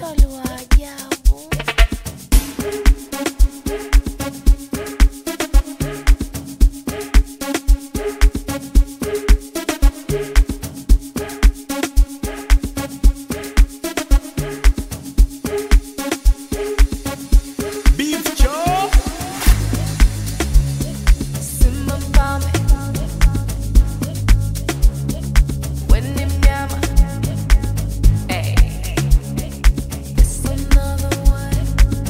Tolu wa ajabu. Beef Joe. Simba mpame. Wenye mnyama. Hey. It's another one.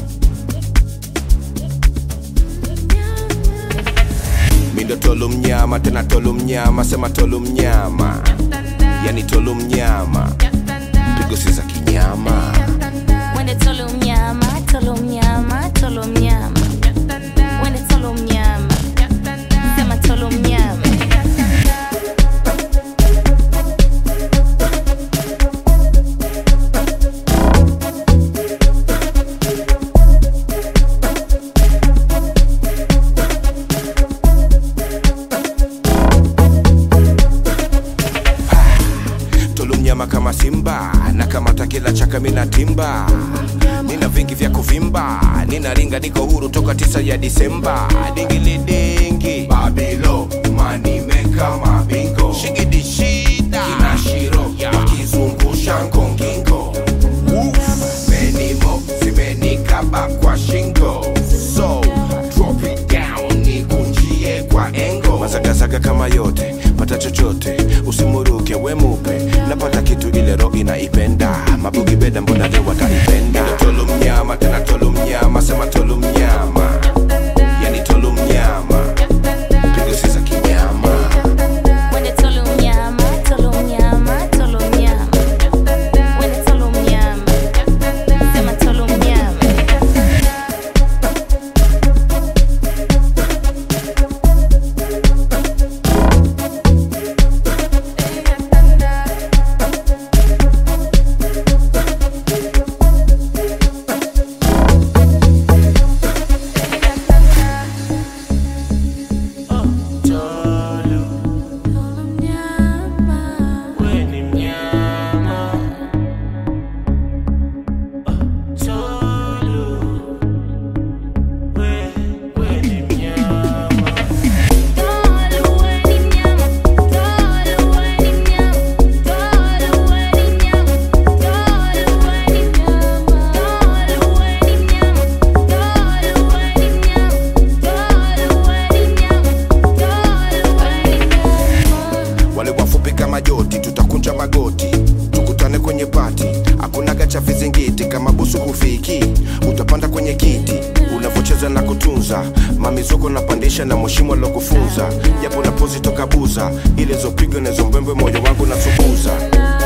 Mnyama. Mindo tolu mnyama tena tolu mnyama sema tolu mnyama yani tolu mnyama pigo si za kinyama Wende tolo mnyama, tolo mnyama, tolo mnyama. Wende tolo mnyama. Sema tolo mnyama. tolu mnyama kama simba na kamata kila chaka mina timba nina vingi vya kuvimba nina ringa niko huru toka tisa ya disemba dingilidingi babilo manimeka mabingo shigidi shida kinashiro wakizungusha ngongingo menimo zimenikaba kwa shingo so drop it down nikunjie kwa engo mazagazaga kama yote pata chochote usimuruke we mupe napata kitu ile ro inaipenda mabugi beda mbona leo wataipenda tolu mnyama tena tolu mnyama sema tolu mnyama yani tolu mnyama pigo si za kinyama Wende tolo mnyama, tolo mnyama, tolo mnyama. Wende tolo mnyama. Sema tolo mnyama. Tolo mnyama. Tolo weni mnyama. Tolo weni mnyama. Tolo weni mnyama. Tolo weni mnyama. Tolo weni mnyama. Tolo weni mnyama. Tolo weni mnyama. Tolo weni mnyama. wale wafupi kama joti tutakunja magoti tukutane kwenye pati akunaga cha vizingiti kama busu hufiki utapanda kwenye kiti unavocheza na kutunza mamizoko napandisha na mheshimu alokufunza japo napozi toka buza ile zopigwa nazo mbwembwe moyo wangu nasukuza